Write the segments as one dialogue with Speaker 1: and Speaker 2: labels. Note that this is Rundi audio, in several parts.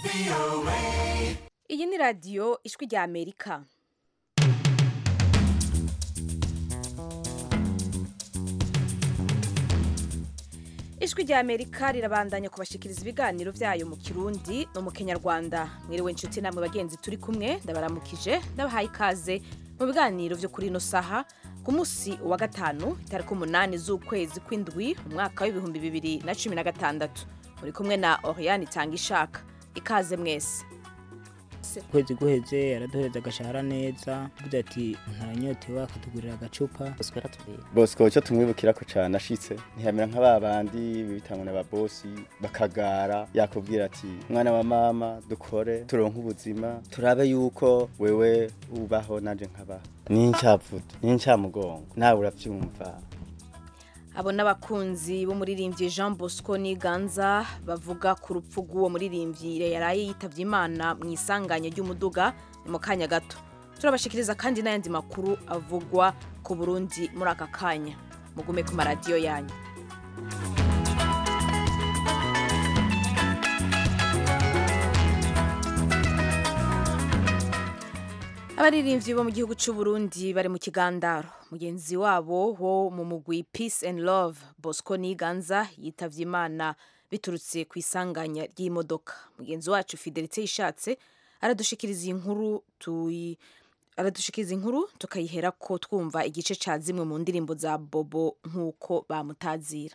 Speaker 1: iyi ni radiyo ijwi rya amerika ijwi rya amerika rirabandanya kubashikiriza ibiganiro byayo mu kirundi no mu kenyarwanda mwiriwe inshuti namwe bagenzi turi kumwe ndabaramukije ndabahaye ikaze mu biganiro byo kuri ino saha ku munsi wa gatanu itariki umunani z'ukwezi kw'indwi umwaka w'ibihumbi bibiri na cumi na gatandatu muri kumwe na oriane itanga ishaka ikaze mwese
Speaker 2: ukwezi guheze yaraduhereza agashahara neza avuze ati ntaranyotewe akatugurira agacupa
Speaker 3: bosco icyo tumwibukirako cyane ashitse ntiyamera nka ba bandi bitangwa n'ababosi bakagara yakubwira ati mwana wa mama dukore turonke ubuzima turabe yuko wewe ubaho nanje nkabaho n'incavuto n'incamugongo nawe uravyumva
Speaker 1: abo n'abakunzi b'umuririmbyi jean bosco niganza bavuga ku rupfu rw'uwo muririmbyi yaraye yitavye imana mu isanganya ry'umuduga ni mu kanya gato turabashikiriza kandi n'ayandi makuru avugwa ku burundi muri aka kanya mugume ku maradiyo yanyu abaririmbyi bo mu gihugu cy'u Burundi bari mu kigandaro mugenzi wabo wo mu mugwi peace and love bosco niganza yitavye imana biturutse ku isanganya ry'imodoka mugenzi wacu fidelite yishatse aradushikiriza inkuru tuyi aradushikiriza inkuru tukayihera ko twumva igice ca zimwe mu ndirimbo za bobo nk'uko bamutazira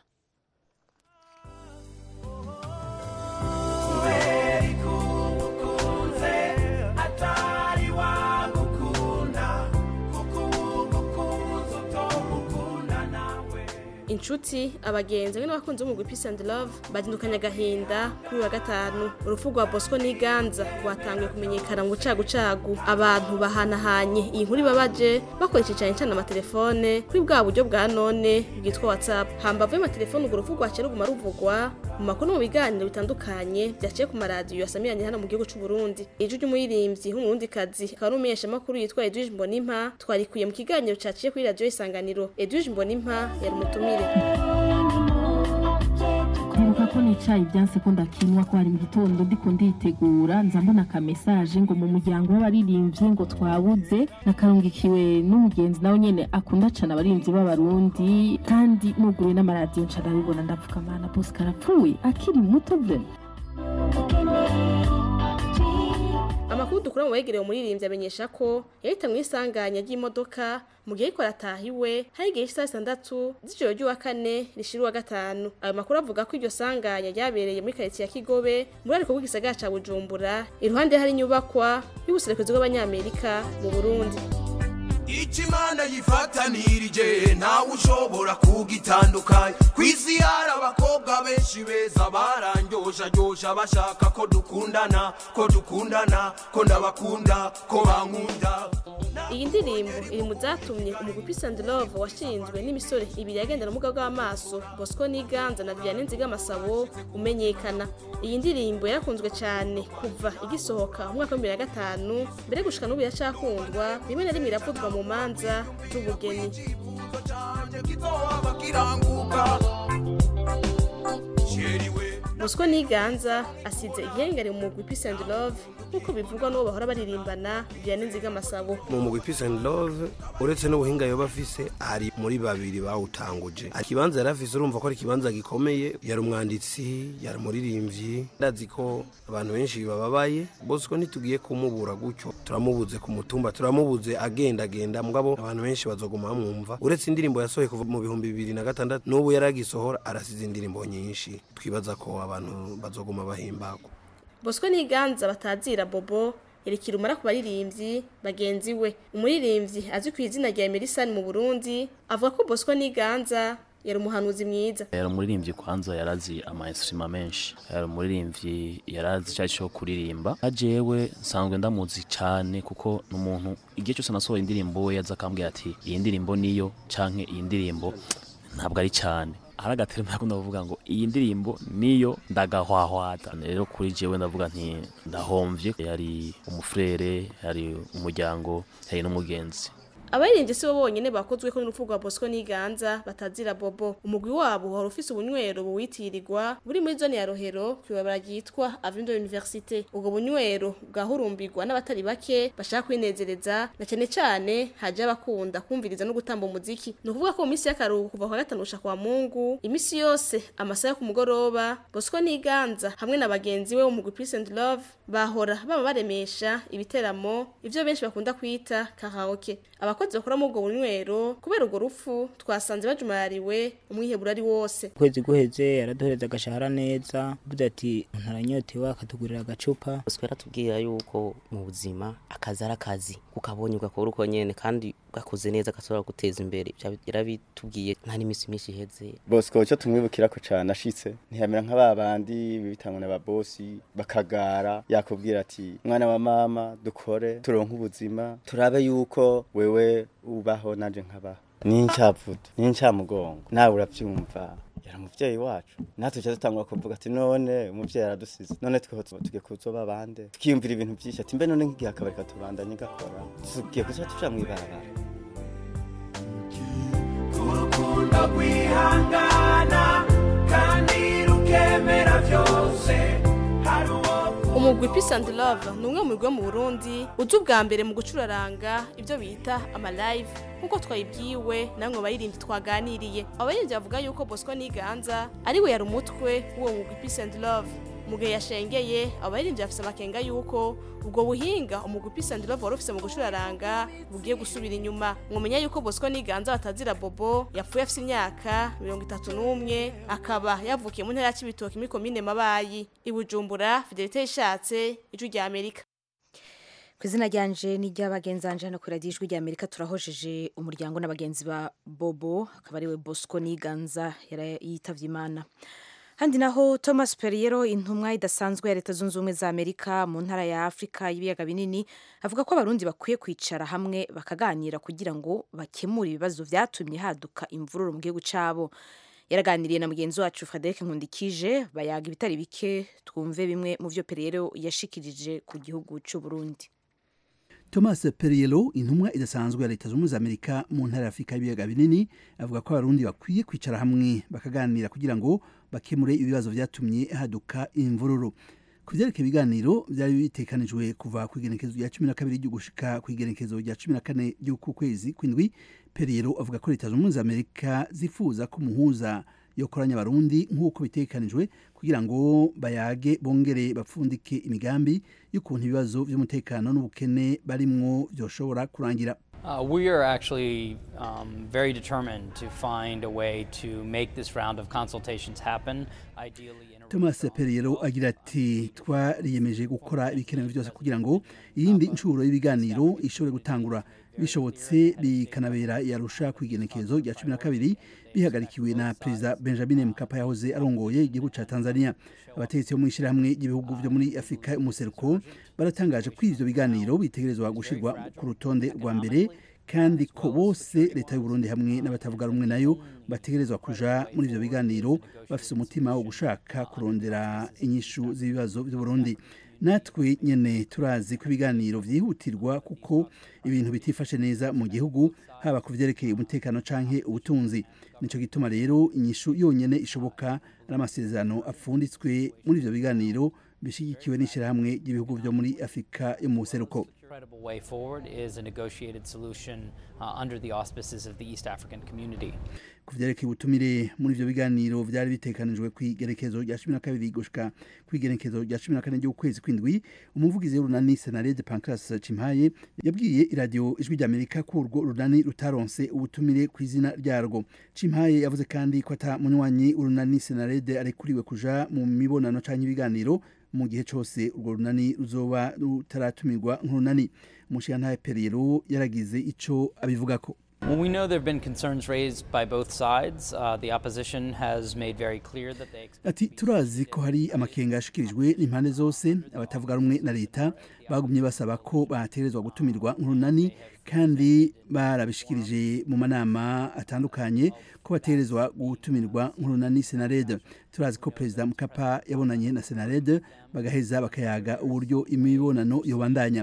Speaker 4: inshuti abagenzi hamwe n'abakunzi b'umugwi peace and love bazindukanye agahinda kuri wa gatanu urupfu rwa bosco n'iganza rwatangiye kumenyekana mu bucagucagu abantu bahanahanye iyi nkuru ibabaje bakoresheje cyane cyane amatelefone kuri bwa buryo bwa none bwitwa whatsapp hambavu y'amatelefone urwo rupfu rwaciye ruguma ruvugwa mu makuru no mu biganiro bitandukanye byaciye ku maradiyo yasamiranye hano mu gihugu cy'u Burundi ijwi ry'umuririmbyi w'umurundikazi akaba n'umumenyeshamakuru yitwa Edwige Mbonimpa twarikuye mu kiganiro caciye kuri radiyo isanganiro Edwige Mbonimpa yari umutumire
Speaker 5: ndibuka ko nicaye ibyanse ko ndakinwa ko hari mu gitondo ndiko nditegura nza mbona aka message ngo mu muryango w'abaririmbyi ngo twabuze nakarungikiwe n'umugenzi nawe nyene akunda cane abaririmbyi b'abarundi kandi nuguruye n'amaradiyo nca ndabibona ndavuga mana bose karapfuye akiri muto vrema
Speaker 4: amakuru dukura mu begereye umuririmbyi amenyesha ko yahita mu isanganya ry'imodoka mu gihe ariko arataha iwe hari igihe cy'isaha zitandatu z'ijoro ry'uwa kane rishira uwa gatanu ayo makuru avuga ko iryo sanganya ryabereye muri karitsiye ya kigobe muri ariko bw'igisagara ca bujumbura iruhande hari inyubakwa y'ubuserukizi bw'abanyamerika mu burundi
Speaker 6: ikimana yifatanirije ntawe ushobora kugitandukanya ku isi hari abakobwa benshi beza barangyoshagyosha bashaka ko dukundana ko dukundana ko ndabakunda ko bankunda
Speaker 4: iyi ndirimbo iri mu zatumye umugwi Peace and Love washinzwe n'imisore ibiri yagendana ubumuga bw'amaso Bosco Niganza na Vianney Nzigamasabo umenyekana iyi ndirimbo yarakunzwe cyane kuva igisohoka mu mwaka wa 2005 mbere gushika n'ubu yacakundwa rimwe na rimwe iravuzwa mu manza z'ubugeni
Speaker 6: ikibuto canje kizohava kiranguka sheriwe
Speaker 4: Bosco Niganza asize igihengeri mu mugwi Peace and Love nk'uko bivugwa n'uwo bahora baririmbana Vianney Nzigamasabo
Speaker 7: mu mugwi peace and love uretse n'ubuhinga yoba afise ari muri babiri bawutanguje ikibanza yari afise urumva ko ari ikibanza gikomeye yari umwanditsi yari umuririmbyi ndazi ko abantu benshi bababaye bosco ntitugiye kumubura gutyo turamubuze ku mutumba turamubuze agendagenda mugabo abantu benshi bazoguma bamwumva uretse indirimbo yasohoye kuva mu bihumbi bibiri na gatandatu n'ubu yaragisohora arasize indirimbo nyinshi twibaza ko abantu bazoguma bahimbagwa
Speaker 4: Bosco Niganza batazira Bobo yerekira umara ku baririmbyi bagenzi we umuririmbyi azwi ku izina rya Emerson mu Burundi avuga ko Bosco Niganza yari umuhanuzi mwiza
Speaker 8: yari umuririmbyi kwanza yarazi ama instruments menshi yari umuririmbyi yarazi icyo cyo kuririmba ajewe nsanzwe ndamuzi cyane kuko n'umuntu igihe cyose nasohoye indirimbo we yaza akambwira ati iyi ndirimbo niyo canke iyi ndirimbo ntabwo ari cyane hari agaterima yakunda kuvuga ngo iyi ndirimbo niyo ndagahwahwata rero kuri jewe ndavuga nti ndahomvye yari umufrere yari umuryango yari n'umugenzi
Speaker 4: abaririmbyi si bo bonyene bakozwe ko n'urupfu rwa Bosco Niganza batazira bobo umugwi wabo wari ufise ubunywero buwitirirwa buri muri zone ya Rohero kwibabara ryitwa Avenue de l'Université ubwo bunywero bwahurumbirwa n'abatari bake bashaka kwinezereza na cyane cyane haje abakunda kumviriza no gutamba umuziki ni ukuvuga ko mu minsi y'akaruhuko kuva kwa gatanu gusha kwa Mungu imisi yose amasaha yo ku mugoroba Bosco Niganza hamwe na bagenzi we wo mu Peace and Love bahora baba baremesha ibiteramo ivyo benshi bakunda kwita karaoke abakozi bakora muri ubwo bunywero kubera urwo rupfu twasanze bajumariwe umwihebura ari wose
Speaker 2: ukwezi guheze araduhereza agashahara neza avuze ati umuntu aranyotewe akatugurira agacupa
Speaker 9: Bosco yaratubwira yuko mu buzima akazi ari akazi ukabonye ugakora uko nyene kandi gakoze neza gashobora guteza imbere Ivyo yarabitubwiye nta n'iminsi myinshi iheze
Speaker 3: Bosco icyo tumwibukirako cyane ashitse ntiyamera nka babandi bitangwa na babosi bakagara yakubwira ati mwana wa mama dukore turonke ubuzima turabe yuko wewe ubaho nanje nkabaho nincavuto nincamugongo nawe uravyumva yari umuvyeyi wacu natwe tuca dutangura kuvuga ati none umuvyeyi aradusize none tweho tugiye kuzoba bande tukiyumvira ibintu vyinshi ati mbe none nk'igihe akabari katubandanye gakora tugiye kuza tuja mw'ibarabara
Speaker 6: urukundo kwihangana kandi rukemera byose hari uwo
Speaker 4: umugwi Peace and Love ni umwe mu bigo mu Burundi uzi ubwa mbere mu gucuraranga ibyo bita ama live nkuko twayibwiwe namwe bayirindi twaganiriye abayirindi bavuga yuko Bosco Niganza ari we yari umutwe w'uwo mugwi Peace and Love mu gihe yashengeye abayirindi bafise amakenga yuko ubwo buhinga umugwi Peace and Love wari ufise mu gucuraranga bugiye gusubira inyuma mwomenya yuko Bosco Niganza batazira Bobo yapfuye afise imyaka mirongo itatu n'umwe akaba yavukiye mu ntara ya Cibitoke muri komine Mabayi i Bujumbura Fidelite ishatse ijwi rya Amerika
Speaker 1: ku izina ryanje n'iry'abagenzanje hano kuri radiyo ijwi ry'amerika turahojeje umuryango n'abagenzi ba bobo akaba ariwe bosco niganza yari yitavye imana handi naho thomas periero intumwa idasanzwe ya leta zunze ubumwe za amerika mu ntara ya afurika y'ibiyaga binini avuga ko abarundi bakwiye kwicara hamwe bakaganira kugira ngo bakemure ibibazo vyatumye haduka imvururu mu gihugu cabo yaraganiriye na mugenzi wacu frederic nkundikije bayaga ibitari bike twumve bimwe mu vyo periero yashikirije ku gihugu c'uburundi
Speaker 10: Thomas Perriello intumwa idasanzwe ya leta z'ubumwe za Amerika mu ntara ya Afurika y'ibiyaga binini avuga ko abarundi bakwiye kwicara hamwe bakaganira kugira ngo bakemure ibibazo vyatumye haduka imvururu ku vyerekeye ibiganiro vyari bitekanijwe kuva ku igenekezo rya cumi na kabiri ryo gushika ku igenekezo rya cumi na kane ry'uku kwezi kw'indwi Perriello avuga ko leta z'ubumwe za Amerika zifuza ko umuhuza yokoranya abarundi nk'uko bitekanijwe kugira ngo bayage bongere bapfundike imigambi y'ukuntu ibibazo vy'umutekano n'ubukene barimwo vyoshobora kurangira
Speaker 11: Uh, we are actually um, very determined to find a way to make this round of consultations happen, ideally in a
Speaker 10: Thomas Perriello agira ati twariyemeje gukora ibikenewe byose kugira ngo iyindi nshuro y'ibiganiro ishobore gutangura bishobotse bikanabera yarusha ku igenekezo rya cumi na kabiri bihagarikiwe na perezida benjamin mkapa yahoze arongoye igihugu ca tanzania abategetsi bo mw'ishirahamwe ry'ibihugu vyo muri afurika y'umuseruko baratangaje ko ivyo biganiro bitegerezwa gushirwa ku rutonde rwa mbere kandi ko bose leta y'uburundi hamwe n'abatavuga rumwe nayo bategerezwa kuja muri ivyo biganiro bafise umutima wo gushaka kurondera inyishu z'ibibazo vy'uburundi natwe nyene turazi ko ibiganiro vyihutirwa kuko ibintu bitifashe neza mu gihugu haba ku vyerekeye umutekano canke ubutunzi nico gituma rero inyishu yonyene ishoboka ari amasezerano apfunditswe muri ivyo biganiro bishigikiwe n'ishirahamwe ry'ibihugu vyo muri afurika yo mu buseruko
Speaker 11: credible way forward is a negotiated solution uh, under the auspices of the East African community.
Speaker 10: ku vyerekeye ubutumire muri ivyo biganiro vyari bitekanijwe kw'igerekezo rya cumi na kabiri gushika kw'igerekezo rya cumi na kane ry'ukwezi kw'indwi umuvugizi w'urunani senarede pancras cimpaye yabwiye iradiyo ijwi ry'amerika ko urwo runani rutaronse ubutumire ku izina ryarwo cimpaye yavuze kandi ko ata munywanyi urunani senarede arekuriwe kuja mu mibonano canke ibiganiro mu gihe cose urwo runani ruzoba rutaratumirwa nk'urunani umushiyantahe periyero yaragize ico abivugako
Speaker 11: Well, we know there have been concerns raised by both sides. Uh, the opposition has made very clear that they expect.
Speaker 10: ati turazi ko hari amakenga yashikirijwe n'impande zose abatavuga rumwe na leta bagumye basaba ko bategerezwa gutumirwa nk'urunani kandi barabishikirije mu manama atandukanye ko bategerezwa gutumirwa nk'urunani senarede turazi ko perezida mukapa yabonanye na senarede bagaheza bakayaga uburyo imibonano yobandanya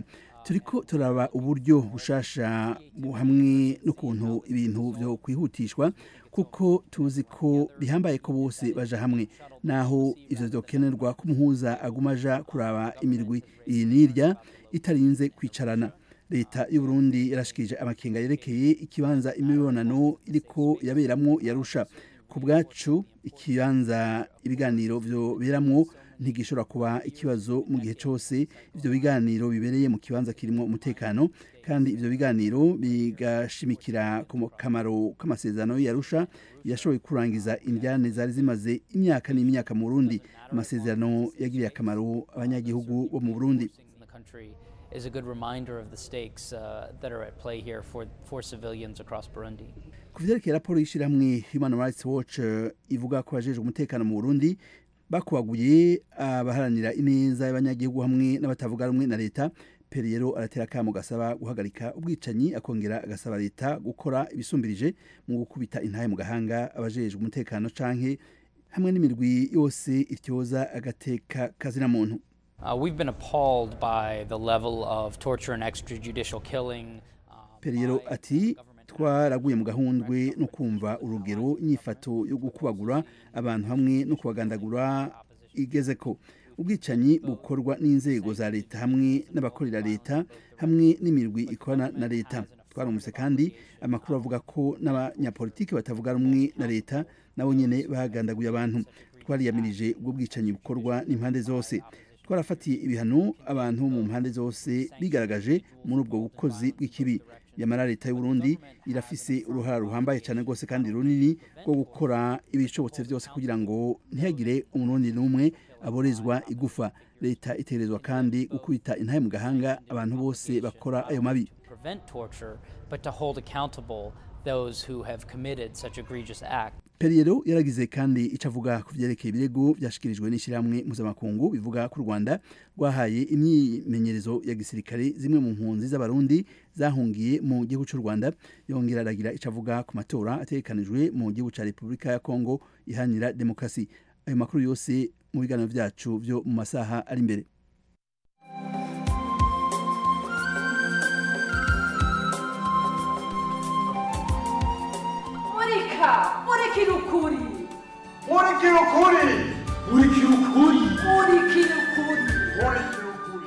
Speaker 10: turiko turaba uburyo bushasha bu- hamwe n'ukuntu ibintu byo kwihutishwa kuko tuzi ko bihambaye ko bose baja hamwe naho ivyo vyokenerwa ko umuhuza aguma aja kuraba imirwi iyi n'irya itarinze kwicarana leta y'u Burundi yarashikije amakenga yerekeye ikibanza imibonano iriko yaberamwo yarusha ku bwacu ikibanza ibiganiro vyoberamwo ntigishobora kuba ikibazo mu gihe cyose ivyo biganiro bibereye mu kibanza kirimo umutekano kandi ivyo biganiro bigashimikira ku kamaro k'amasezerano yarusha yashoboye kurangiza indyane zari zimaze imyaka n'imyaka mu Burundi amasezerano yagiriye akamaro abanyagihugu bo mu Burundi
Speaker 11: in the country is a good reminder of the stakes uh, that are at play here for, for civilians across Burundi.
Speaker 10: ku vyerekeye raporo y'ishirahamwe human rights watch eh, ivuga ko abajejwe umutekano mu burundi bakubaguye abaharanira ineza y'abanyagihugu hamwe n'abatavuga rumwe na leta periyero aratera akamo gasaba guhagarika ubwicanyi akongera agasaba leta gukora ibisumbirije mu gukubita intahe mu gahanga abajejwe umutekano canke hamwe n'imirwi yose ityoza agateka kazina muntu
Speaker 11: Uh, we've been appalled by the level of torture and extrajudicial killing.
Speaker 10: periyero ati twaraguye mu gahundwe no kumva urugero inyifato yo gukubagura abantu hamwe no kubagandagura igeze ko ubwicanyi bukorwa n'inzego za leta hamwe n'abakorera leta hamwe n'imirwi ikorana na leta twarumvise kandi amakuru avuga ko n'abanyapolitiki batavuga rumwe na leta nabo nyene bagandaguye abantu twariyamirije ubwo bwicanyi bukorwa n'impande zose twarafatiye ibihano abantu mu mpande zose bigaragaje muri ubwo bukozi bw'ikibi yamara leta y'u Burundi irafise uruhara ruhambaye cyane rwose kandi runini rwo gukora ibishobotse byose kugira ngo ntihagire umurundi n'umwe aborezwa igufa leta itegerezwa kandi gukubita intahe mu gahanga abantu bose bakora ayo mabi
Speaker 11: Prevent torture, but to hold accountable those who have committed such egregious acts.
Speaker 10: periyero yaragize kandi icyo avuga ku byerekeye ibirego byashyikirijwe n'ishyirahamwe mpuzamakungu bivuga ko u rwanda rwahaye imyimenyerezo ya gisirikare zimwe mu mpunzi z'abarundi zahungiye mu gihugu cy'u rwanda yongera aragira icyo avuga ku matora ategekanijwe mu gihugu cya repubulika ya kongo iharanira demokarasi ayo makuru yose mu biganiro byacu byo mu masaha ari imbere
Speaker 12: murika murikira ukuri
Speaker 6: murikira ukuri murikira ukuri
Speaker 12: murikira ukuri
Speaker 6: murikira ukuri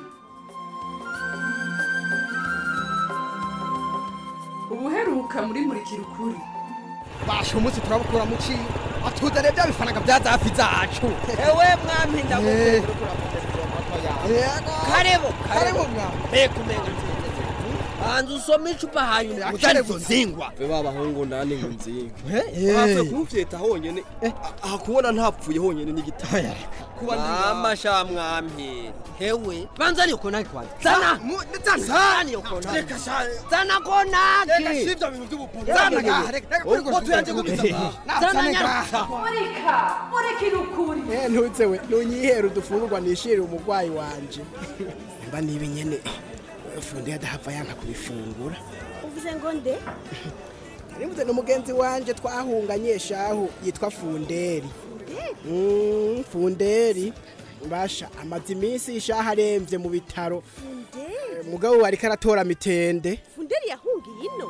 Speaker 12: ubuheruka muri murikira ukuri
Speaker 13: basha umunsi turabukura mu ci atuzane bya bifaranga bya zafi zacu
Speaker 14: ewe mwami
Speaker 13: Eh.
Speaker 14: ndagukunda karebo
Speaker 13: karebo mwami
Speaker 14: mbega umenga banza usome icupa hanyuma uzane izo nzingwa
Speaker 15: be babahungu ndani ngo nzingwe
Speaker 14: Eh.
Speaker 15: bapfuye kumufyeta honyene aha kubona ntapfuye honyene n'igitaya kuba
Speaker 14: mama sha mwami hewe banza niyo konaki kwanza zana zana niyo konaki
Speaker 15: Reka sha
Speaker 14: zana konaki
Speaker 15: reka shivya bintu by'ubupfumu
Speaker 14: Zana
Speaker 15: Reka,
Speaker 14: ngaha,
Speaker 15: reka, ubwo tuyanze kubiza
Speaker 14: zana nyaruka
Speaker 12: murika murikira ukuri
Speaker 13: Eh, ntuzewe nunyihera udufungurwa nishire umurwayi wanje mba nibi nyene fundi adahava yanka kubifungura
Speaker 16: uvuze ngo nde
Speaker 13: nibuze n'umugenzi wanje twahunganye shahu yitwa funderi Mm, funderi basha amaze iminsi ishaha aremvye mu bitaro
Speaker 16: funderi
Speaker 13: mugabo ariko aratora mitende
Speaker 16: funderi yahungiye ino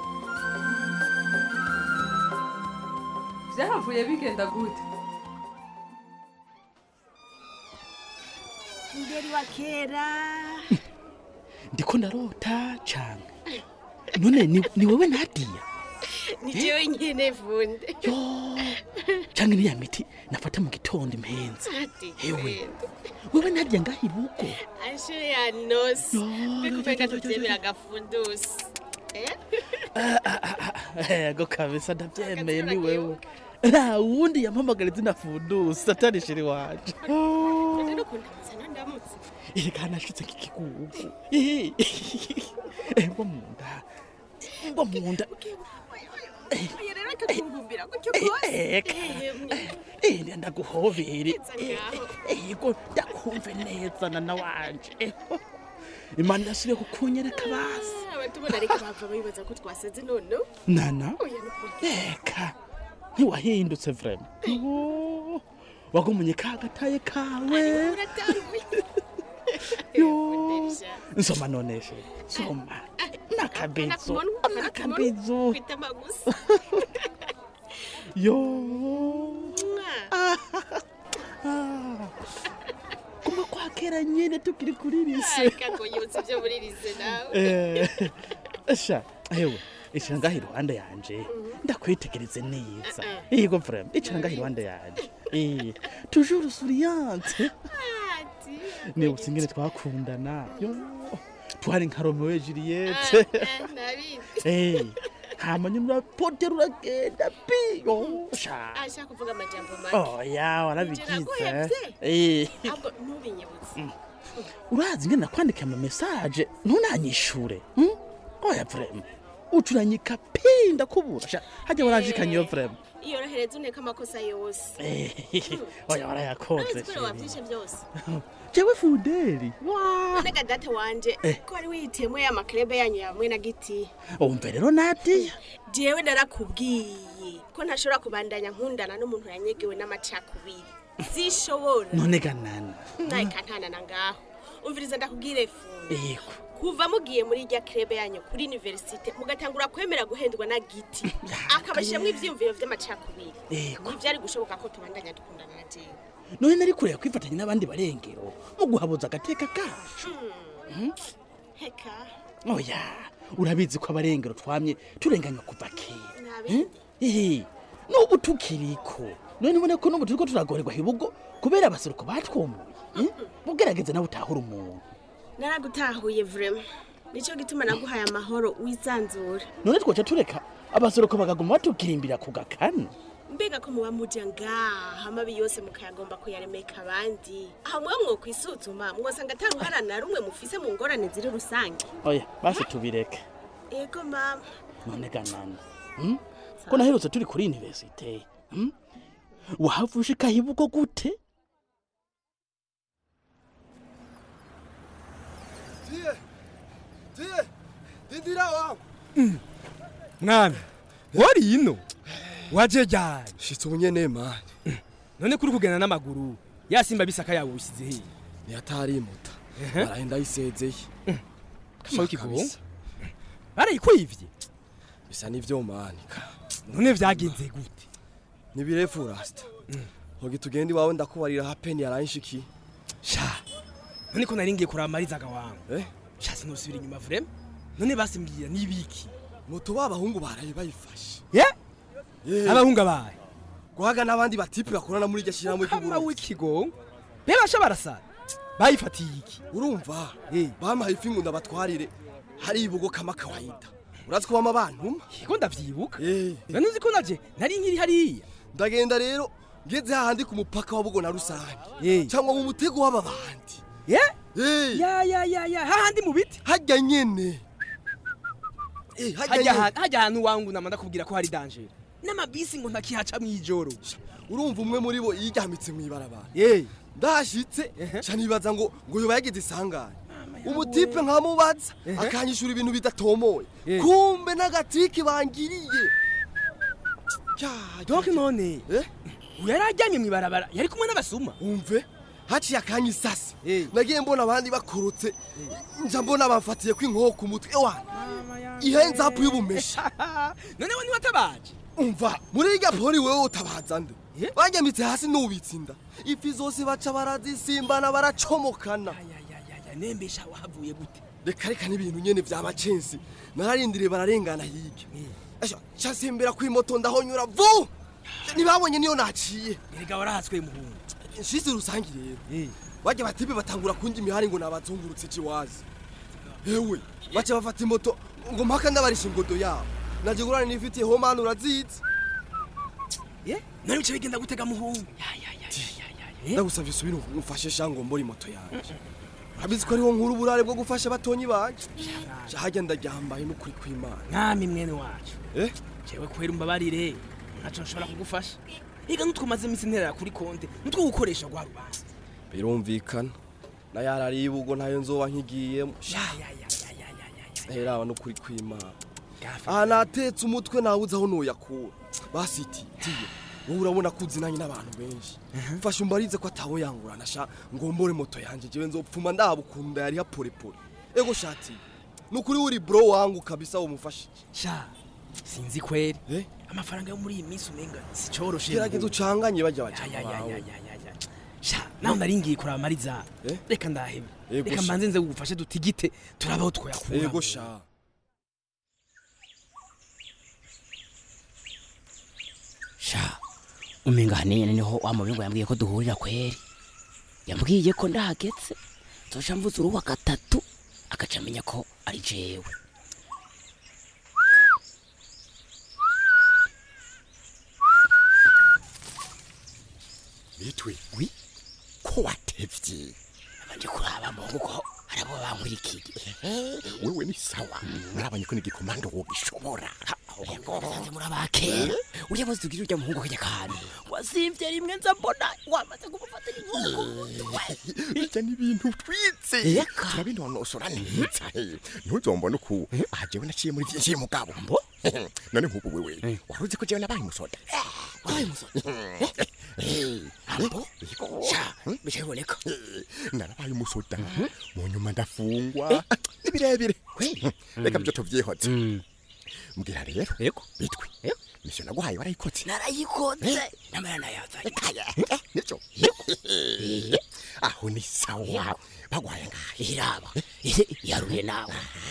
Speaker 12: byahavuye bigenda gute
Speaker 16: funderi wa kera
Speaker 17: ndiko ndarota cyane none ni, ni wewe nadiya
Speaker 16: ni jewe nyene funde
Speaker 17: cyangwa ni ya miti nafata mu gitondo impenzi hewe wewe nadiya ngaho ibuko
Speaker 16: ashure ya nosi mbikupeka tuvyemera agafundusi
Speaker 17: ego kabisa ndabyemeye ni wewe nta wundi yampamagara izina fundusi atari shiri wanje
Speaker 16: rero kundamutsa nandamutse
Speaker 17: erega nashutse nk'ikigugu ngo mu nda ngo mu nda
Speaker 16: oya rero reka kungumbira gutyo rwose
Speaker 17: eka ende ndaguhobere ego ndakumve neza nana wanje imana irasubiye kukunyereka basi
Speaker 16: abatubona ariko bava bibaza ko twaseze none
Speaker 17: nana
Speaker 16: oya nukuri
Speaker 17: eka ntiwahindutse vrema Yo, wagumunye ka gataye kawe
Speaker 16: uratanguye
Speaker 17: yo nsoma noneshe soma nakabizu
Speaker 16: Nakubona
Speaker 17: nakabizu
Speaker 16: ufite amagusa
Speaker 17: yo kuma kwa kera nyene tukiri kuri lise
Speaker 16: kakonyutse ibyo muri rize nawe
Speaker 17: Eh, sha hewe icara ngaho iruhande yanje ndakwitegereze neza yego vrema icara ngaho iruhande yanje Eh, toujours souriante nibutse ingene twakundana yo twari nka romeo et juliette
Speaker 16: nabizi
Speaker 17: Eh, hama nyuma urapotera uragenda piyo sha
Speaker 16: ashaka kuvuga amajambo make
Speaker 17: oya warabigize
Speaker 16: naguhevye
Speaker 17: Eh.
Speaker 16: ahubwo ntubinyibutse
Speaker 17: urazi ingene nakwandika ama message ntunanyishure hmm? oya vrema ucuranyika pi ndakubura sha hajya waranjikanye yo vrema
Speaker 16: iyo rohereza uneka amakosa yose
Speaker 17: Eh, oya warayakoze
Speaker 16: Urazi ko
Speaker 17: sheri.
Speaker 16: wavyishe byose
Speaker 17: jewe fudeli
Speaker 16: none gadate wanje
Speaker 17: Eh.
Speaker 16: ko wari wihitiyemo ya makrebe yanyu yamwe na giti
Speaker 17: umve rero nadiya
Speaker 16: jewe narakubwiye ko ntashobora kubandanya nkundana n'umuntu yanyegewe n'amacakubiri zishobora
Speaker 17: none ganana
Speaker 16: nawe kantanana ngaho umviriza ndakubwire funde
Speaker 17: yego
Speaker 16: kuva mugiye muri irya krebe yanyu kuri universite mugatangura kwemera guhendwa na giti akabashiramwo ivyiyumviro vy'amacakubiri
Speaker 17: Yego.
Speaker 16: ntivyari gushoboka ko tubandanya dukundana na jewe
Speaker 17: none nari kureba kwifatanya n'abandi barengero mu guhabuza agateka kacu Hmm?
Speaker 16: heka
Speaker 17: oya urabizi ko abarengero twamye turenganywa kuva kera
Speaker 16: nabindi
Speaker 17: ehe n'ubu tukiriko none ubone ko n'ubu turiko turagorerwa hibugo kubera abaseruko batwomuye hmm? mugerageze nawe utahura umuntu
Speaker 16: naragutahuye vrema nico gituma naguhaye amahoro wisanzura
Speaker 17: none twoca tureka abaseruko bakaguma batukirimbira ku gakanu
Speaker 16: mbega ko muba muja ngaha amabi yose mukayagomba kuyaremeka abandi aho mwe mwokwisuzuma mwosanga ataruhara na rumwe mufise mu ngorane ziri rusange
Speaker 17: oya basi tubireke
Speaker 16: ego mama
Speaker 17: none ganana hmm? ko naherutse turi kuri universite hmm? wahava ushika hibugo gute
Speaker 15: Tiye, tiye, dindira wawe.
Speaker 18: mwami wari ino waje ryari
Speaker 15: Shitse ubunyene mani.
Speaker 18: none kuri kugenda n'amaguru ya simba bisaka yawe usize hehe
Speaker 15: Ntiyatarimuta. Barahenda yisezeye.
Speaker 18: kama w'ikigongo barayikwivye
Speaker 15: Bisa n'ivyo mani.
Speaker 18: none vyagenze gute
Speaker 15: Ni birefu rasta. Hogi tugenda iwawe ndakubarira hapeni yaranshikiye.
Speaker 18: sha none ko nari ngiye kuraba marizaga wangu
Speaker 15: Eh?
Speaker 18: sha sinosubira inyuma vrema none basimbwira n'ibiki
Speaker 15: Moto b'abahungu baraye bayifashe.
Speaker 18: ye
Speaker 15: Eh.
Speaker 18: abahungu abaye
Speaker 15: Guhaga n'abandi batipe bakorana muri iryo shyirahamwe
Speaker 18: kama
Speaker 15: ry'uburundi.
Speaker 18: w'ikigongo bebasha barasara bayifatiye iki
Speaker 15: Urumva? Bampaye ifi ngo ndabatwarire. Hari ibugo kama kawaida. Urazi ko bama bantuma?
Speaker 18: Yego ndavyibuka.
Speaker 15: Eh.
Speaker 18: none uzi ko naje nari nkiri hariya
Speaker 15: Ndagenda rero ngeze hahandi ku mupaka wa Bugo na Rusange. Cyangwa mu mutego w'ababandi.
Speaker 18: ye
Speaker 15: Eh.
Speaker 18: ya ya ya ya hahandi mu biti
Speaker 15: Hajya nyene. Eh, hajya
Speaker 18: hajya
Speaker 15: nyene.
Speaker 18: ha- hajya ahantu wangu nama ndakubwira ko hari danger n'amabisi ngo ntakihaca mw'ijoro
Speaker 15: urumva umwe muri bo yiryamitse mw'ibarabara
Speaker 18: Eh.
Speaker 15: ndahashitse ca nibaza ngo ngo yoba yagize isangane umutipe nkamubaza akanyishura ibintu bidatomoye kumbe n'agatiki bangiriye
Speaker 18: donc none uyu yari ajyanye mw'ibarabara yari kumwe n'abasuma
Speaker 15: umve haciye akanya isasi nagiye mbona abandi bakorotse nja mbona bamfatiye ko inkoko ku mutwe wana ihenze hapu y'ubumesha
Speaker 18: none we niwatabaje
Speaker 15: umva muri irya pori wewe utabaza nde banyamitse hasi n'ubitse inda ifi zose baca barazisimbana baracomokana
Speaker 18: nembesha wahavuye gute
Speaker 15: reka reka n'ibintu nyene vy'amacensi nararindiriye bararengana hirya esha casimbera kw'imoto ndahonyura vu ntibabonye niyo naciye
Speaker 18: erega warahatswe muhungu
Speaker 15: nshize rusangi rero bajya batibe batangura kundi imihari ngo nabazungurutse ciwazi ewe baca bafata imoto ngo mpaka ndabarisha ingodo yabo naje gurana nifitiye homani urazizi
Speaker 18: none bice bigenda gutega muhungu
Speaker 15: ndagusavye usubire umfashe shango mbora imoto yanje urabizi ko ariho nkuru uburare bwo gufasha batonyi banje hajya ndaryambaye n'ukuri kw'imana
Speaker 18: mwami mwene wacu
Speaker 15: eh
Speaker 18: jewe kwera umbabarire ntaco nshobora kugufasha ega nutwumaze iminsi nterera kuri konte nutwo gukoresha rwa rubanza
Speaker 15: birumvikana na yarari ibugo ntayo nzoba nkigiyemo heraba n'ukuri kw'imana aha natetse umutwe nawuze aho noyakura basititiye wowe urabona ko uzinanye n'abantu benshi mfashe umbarize ko ataho yangurana sha ngombore moto yanje jewe nzopfuma ndaba ukunda yari haporepore ego shati nukuri uri bro wangu kabisa umufashije
Speaker 18: sha sinzi kweri amafaranga yo muri iyi minsi umenga si coroshe
Speaker 15: gerageza ucanganye bajya
Speaker 18: Ya, ya, ya,
Speaker 15: bawe
Speaker 18: ya, ya, ya, ya. sha nawe naringiye kuraba mariza reka ndahebe
Speaker 15: Ego
Speaker 18: reka
Speaker 15: sha.
Speaker 18: mbanze nze gufashe dutigite turabaho twoyakura
Speaker 15: ego sha
Speaker 9: sha umenga hanene niho wa mubingo yambwiye ko duhurira kweri yambwiye ko ndahagetse zoca mvuze uruwa gatatu agaca amenya ko ari jewe
Speaker 19: bitwe wi ko watevye
Speaker 9: abanje kuraba mungu ko arabo bankwirikiye
Speaker 19: wewe ni sawa narabanye ko n'igikomando wogishobora
Speaker 9: sanze murabakera uriya bose tugira urya muhungu kajya kantu wasimvye rimwe nza mbona wamaze kumufatira inkoko
Speaker 19: ijya n'ibintu twitse turabinonosora neza he ntuzombone uku aha jewe naciye muri vyinshi mugabo none nk'ubu wewe wari uzi ko jewe nabaye umusoda
Speaker 9: wabaye umusoda ambo sha bicaboneka
Speaker 19: narabaye umusoda mu nyuma ndafungwa ni birebire reka byo tuvyihoze mbwira rero
Speaker 9: yego
Speaker 19: bitwi misiyo naguhaye warayikotse
Speaker 9: narayikoze namara nayazanye
Speaker 19: nivyo aho ni sawa bagwaye ngahe
Speaker 9: iraba yaruye nawe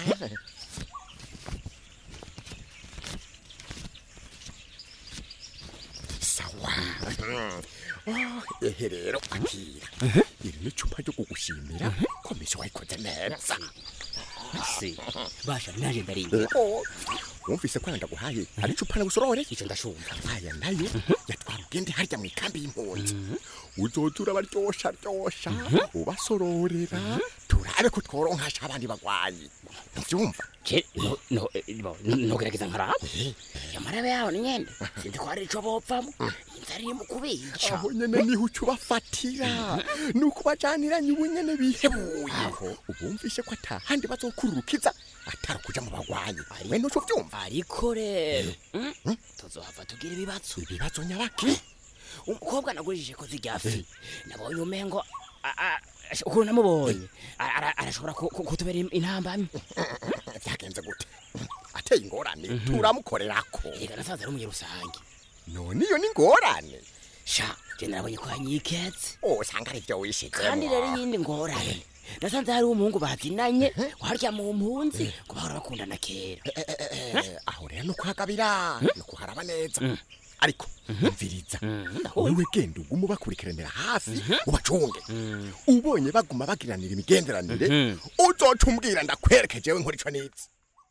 Speaker 19: sawa Oh, ehe rero akira iri ni icupa ryo kugushimira ko misiyo wayikoze neza
Speaker 9: se basha naje ndarinda
Speaker 19: wumvise ko ndaguhaye hari icupa nagusorore
Speaker 9: icyo ndashumva
Speaker 19: aya nayo yatwara ugende harya mu ikambi y'impunzi uzoza urabaryosha ryosha ubasororera turabe ko tworonkasha abandi bagwayi ntuvyumva
Speaker 9: nogerageza nkaraba yamarabe yaho ni nyende sinzi ko hari ico bopfamo inzara iri mu kubica
Speaker 19: aho nyene niho uca ubafatira ni ukubajaniranye ubu nyene bihebuye ubumvishe ko atahandi bazokururukiza atari ukuja mu bagwayi we nuco uvyumva
Speaker 9: ariko rero tuzohava tugira ibibazo
Speaker 19: ibibazo nyabaki
Speaker 9: umukobwa nagurishije ko zirya fi nabonye umengo ukuntu namubonye arashobora kutubera intambamyi
Speaker 19: byagenze gute ateye ingorane turamukorerako
Speaker 9: reka nasanze ari umunyerusange
Speaker 19: none iyo ni ingorane
Speaker 9: sha je narabonye ko yanyiketse
Speaker 19: usanga ari vyo wishizemo
Speaker 9: kandi rero iyindi ngorane nasanze hari umuhungu bazinanye warya mu mpunzi ngo bahora bakundana kera
Speaker 19: aho rero nuko hagabira nuko haraba neza ariko umviriza wewe genda ugume ubakurikiranira hafi ubacunge ubonye baguma bagiranira imigenderanire uzoca umbwira ndakwereke jewe nkora ico nizi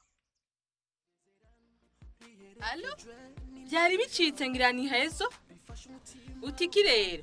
Speaker 12: alo byari bicitse ngira ni hezo utiki rero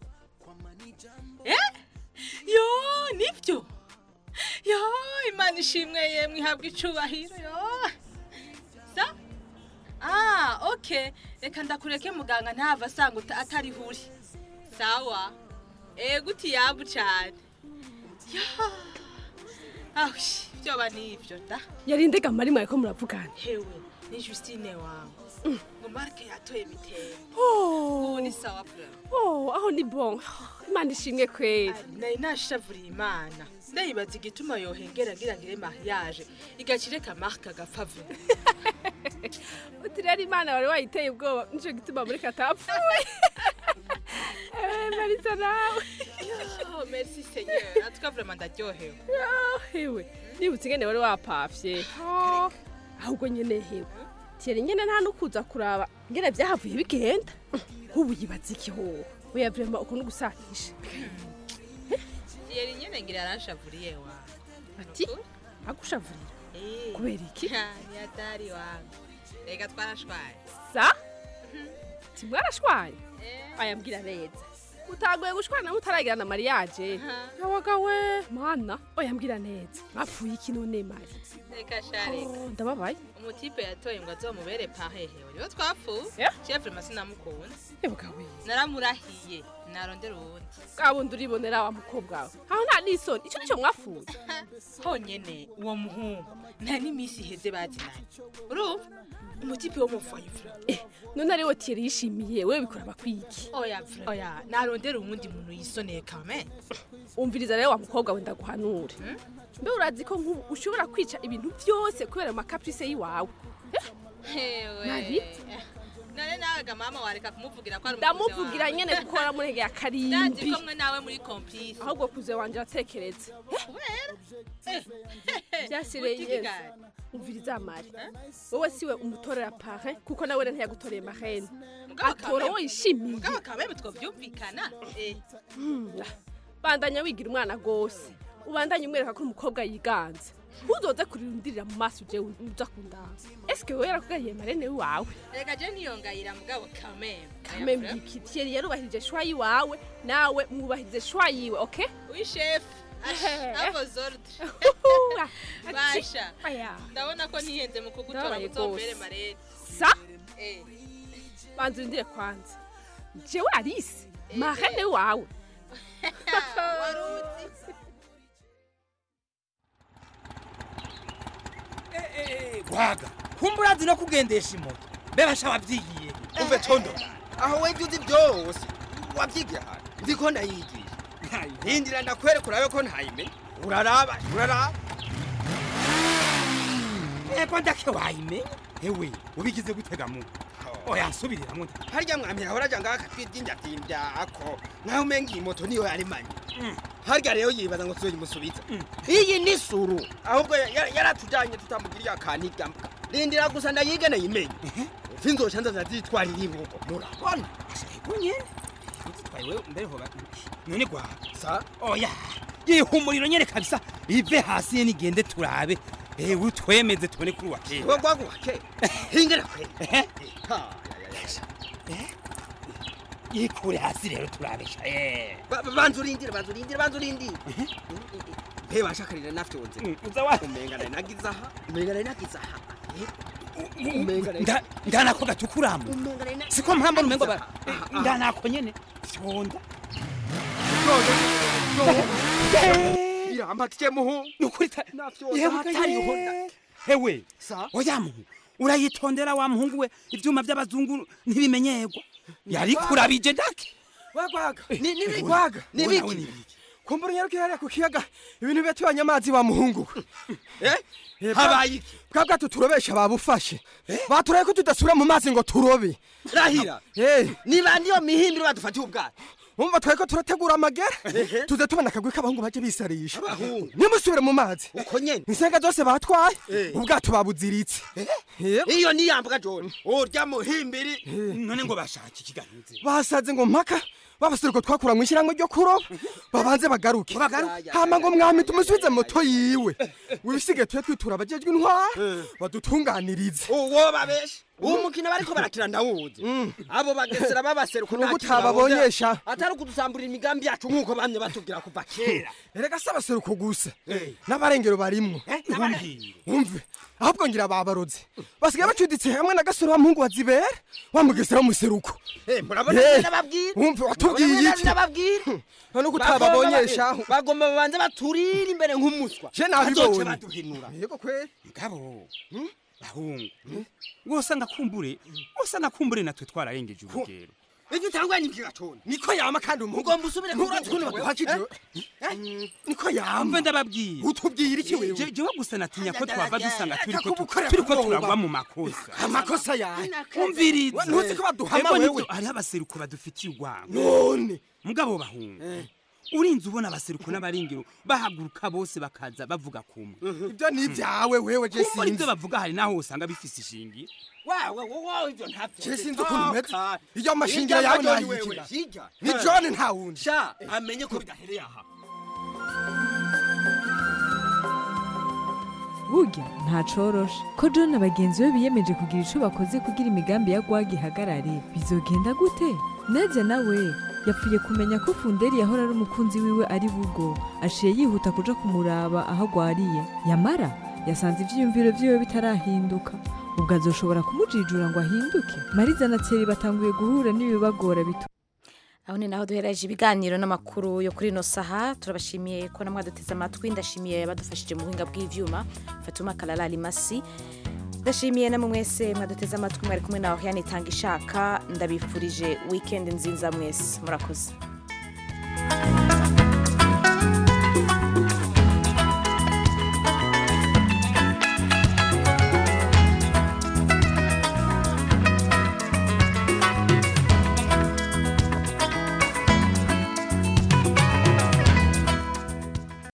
Speaker 12: eh yo nibyo yo imana ishimwe yemwe ihabwa icubahiro yo sa ah okay reka ndakureke muganga ntava asanga uta- atariho uri sawa ego uti yabu cyane ya ahushi byoba nibyo da
Speaker 4: yari ndega mari mwariko muravugana
Speaker 12: hewe ni Justine wangu ngo marke yatoye bitende
Speaker 4: Oh.
Speaker 12: ubu ni sawa pura
Speaker 4: oh aho ni bon imana ishimwe kweri
Speaker 12: nari nashavuriye imana ndayibaza igituma yohengera ngira ngire mariage igakireka marke agapfa vuba
Speaker 4: uti rero imana wari wayiteye ubwoba nico gituma muri katapfuye Eh, marisa nawe
Speaker 12: Oh, merci seigneur atuka vraiment ndaryohewe
Speaker 4: Ah, hewe nibutse ingene wari wapavye Ah, ahubwo nyene hewe tiyeri nyene nta nukuza kuraba ingene vyahavuye bigenda ubu yibaza iki hoho oya vrema ukuntu gusakisha
Speaker 12: yeri nyene ngira aranshavuriye wa
Speaker 4: ati agushavurira kubera iki
Speaker 12: ni hatari wangu reka twarashwaye
Speaker 4: sa timwarashwanye ayambwira neza utagoye gushwana mutaragira na mariage yawagawe mana oyambwira neza bapfuye iki none mari
Speaker 12: reka shareka
Speaker 4: Oh, ndababaye
Speaker 12: umutipe yatoye ngo azomubere pahehewe niyo twapfuye chef masi namukunda
Speaker 4: ebugawe
Speaker 12: naramurahiye narondera uwundi
Speaker 4: bwabundi uribonera wa mukobwa wawe aho nta n'isoni ico nico mwafuye
Speaker 12: honyene uwo muhungu nta n'iminsi iheze bazinanye urumva umutipe wo muvayo vura
Speaker 4: none ari we tiyeri yishimiye wewe bikora bakwiki
Speaker 12: oya vura oya narondera uwundi muntu yisoneye kame
Speaker 4: umviriza rero wa mukobwa we ndaguhanure
Speaker 20: mbe urazi ko nk'ubu ushobora kwica ibintu byose kubera amakaprice y'iwawe
Speaker 12: hewe
Speaker 20: Nari?
Speaker 12: none nawe ga mama wareka kumuvugira ko ari
Speaker 20: ndamuvugira nyene kuko waramurengeye
Speaker 12: ndazi
Speaker 20: akarimbi
Speaker 12: ko mwe nawe muri complice
Speaker 20: ahubwo kuze wanje aratekereza byasire
Speaker 12: Utiki
Speaker 20: yesu
Speaker 12: gari.
Speaker 20: umviriza mari wowe siwe umutorera parin kuko nawe ntiyagutoreye marene
Speaker 12: Mugabo
Speaker 20: atora
Speaker 12: kameme-
Speaker 20: wowe yishimiye
Speaker 12: mugabo kameme twovyumvikana eh
Speaker 20: Hmm, bandanya wigira umwana gose ubandanye umwereka ko uri umukobwa yiganze ntuzoze kurindirira mu maso uje uza kundanga eske wowe yarakugariye marene wawe
Speaker 12: reka je niyongayira mugabo kameme
Speaker 20: kame mbiki Thierry yarubahirije shwa yiwawe nawe mwubahirize shwa yiwe okay
Speaker 12: wi chef avo zorde basha
Speaker 20: aya
Speaker 12: ndabona ko ntihenze mu kugutora
Speaker 20: Ndabaye
Speaker 12: muzombere
Speaker 20: gose.
Speaker 12: marene
Speaker 20: sa
Speaker 12: eh
Speaker 20: banza urindire kwanza jewe Alice marene wawe
Speaker 12: waruzi
Speaker 21: gwaga kumbura azi no kugendesha imoto bebasha wavyigiye
Speaker 14: umve condo aho webye uzi byose wabyigiye ahantu nzi ko ndayigiye hindira ndakwereka urabe ko ntayimenya uraraba uraraba
Speaker 21: eko ndake wayimenya ewe ubigize gutega mu oya nsubiriramwo
Speaker 14: harya mwamira ahora aja ngaho akatwibyinjabyinja ako nkaho umenga iyi moto niyo yarimanye harya rero yibaza ngo tuzoyimusubiza iyi ni suru ahubwo ya- ya- yaratujanye tutamugiriye akantu igambwa rindira gusa ndayige nayimenye sinzoca nza ndazitwarira ibugo murabona
Speaker 21: kunyene utwaye wewe mbere hoba none gwa
Speaker 14: sa
Speaker 21: oya yihumuriro nyene kabisa ive hasi ye nigende turabe ewe utwemeze tubone kuri wa kera
Speaker 14: we gwagu wa kera hingera kwe
Speaker 21: yikure hasi rero turabesha eh
Speaker 14: Ba- ba- banza urindire banza urindire banza urindire mbe washakarira nafyonze umenga nari nagize aha umenga nari nagize aha Eh, umenga nari
Speaker 21: Nda- ndanako gatukuramu
Speaker 14: umenga nari nagize
Speaker 21: siko mpamba numengo ba
Speaker 14: Aha, aha.
Speaker 21: ndanako nyene fyonda
Speaker 14: birambatiye muhu
Speaker 21: nukuri
Speaker 14: nafyonze
Speaker 21: yewe
Speaker 14: hatariho
Speaker 21: ye hewe oya muhu urayitondera wa muhungu we ivyuma vy'abazungu ntibimenyerwa yari kurabije ndake
Speaker 15: wagwaga
Speaker 14: Ni- ni biki?
Speaker 15: gwaga
Speaker 14: Ni
Speaker 15: Wowe
Speaker 14: biki?
Speaker 15: nawe ni biki? kumbura unyarukiye hariya ku kiyaga ibintu bibatubanye amazi wa muhungu we
Speaker 14: habaye iki
Speaker 15: bwa bwato turobesha babufashe baturaye ko tudasubira mu mazi ngo turobe
Speaker 14: rahira niba ndiyo mihimbiro badufatiye ubwato
Speaker 15: umva twari ko turategura amagera tuze tubona akagwi k'abahungu baje bisarisha nimusubire mu mazi
Speaker 14: uko nyene
Speaker 15: insenga zose batwaye ubwato babuziritse
Speaker 14: iyo niyambwa jone urya muhimbiri
Speaker 21: none ngo bashaka ikiganiro
Speaker 15: basaze ngo mpaka babasiriko twakura mu ishyirahamwe ryo kuroba babanze bagaruke hama ngo mwami tumusubize moto yiwe wibisigaye tuye twitura abajejwe intwara badutunganirize
Speaker 14: uwo babesha uwo mukino bariko barakina ndawuzi abo bagesera babaseruko
Speaker 15: Nuko utababonyesha.
Speaker 14: atari ukudusamburira imigambi yacu nk'uko bamye batubwira kuva kera
Speaker 15: erega si abaseruko gusa n'abarengero barimwo umve ahubwo ngira babaroze basigaye bacuditse hamwe na gasore wa muhungu wa zibera wamugesera w'umuseruko
Speaker 14: murabona
Speaker 15: Eh,
Speaker 14: nababwira
Speaker 15: umve watubwiye iki
Speaker 14: nababwira
Speaker 15: none ko utababonyesha
Speaker 14: bagomba babanze baturire imbere nk'umuswa
Speaker 15: Je nabibonye.
Speaker 14: Bazoce baduhinura
Speaker 15: yego kweli
Speaker 21: ngabo bahungu wose ndakumbure wose nakumbure natwe twararengeje urugero
Speaker 14: ivyo utangwa ni bwigacone
Speaker 15: niko yama kandi umuhungu
Speaker 14: ugomba usubire
Speaker 15: nturazi ukuntu baduhakije niko yama
Speaker 21: mve ndababwira
Speaker 15: utubwira iki wewe
Speaker 21: Je- jewe gusa natinya ko twava dusanga turiko tu-
Speaker 15: Akakubukorera
Speaker 21: turiko
Speaker 15: kuboba.
Speaker 21: turagwa mu makosa
Speaker 15: amakosa yawe
Speaker 21: umviriza
Speaker 15: ntuzi ko baduhama
Speaker 21: Ego
Speaker 15: wewe
Speaker 21: nivyo, hariho abaseruko badufitiye urwango
Speaker 15: none
Speaker 21: mugabo bahungu urinze ubona abaseruko n'abaringiro bahaguruka bose bakaza bavuga kumwe
Speaker 15: ibyo ni ibyawe wewe je
Speaker 21: kumbura ibyo
Speaker 15: sinzi
Speaker 21: bavuga hari naho usanga bifise ishingiye
Speaker 14: wawe wowe ivyo ntavyo
Speaker 15: je sinzi ukuntu umeze iyo amashingira yawe nayikira ni john nta wundi
Speaker 14: sha amenye ko bidahereye aha
Speaker 22: burya ntacoroshe ko john na bagenzi be biyemeje kugira ico bakoze kugira imigambi ya gwag ihagarare bizogenda gute nadia nawe yapfuye kumenya ko funderi yahora ari umukunzi wiwe ari bugo aciye yihuta kuja kumuraba aho agwariye yamara yasanze ivyiyumviro vyiwe bitarahinduka ubwo azoshobora kumujijura ngo ahinduke mariza na tseri batanguye guhura n'ibibagora bitu
Speaker 1: aho ni naho duhereje ibiganiro n'amakuru yo kuri ino saha turabashimiye ko namwe duteze amatwi ndashimiye badufashije mu buhinga bw'ivyuma fatuma kalala limasi ndashimiye namwe mwese mwaduteze amatwi mwari kumwe nawe yanitanga ishaka ndabifurije weekend nziza mwese murakoze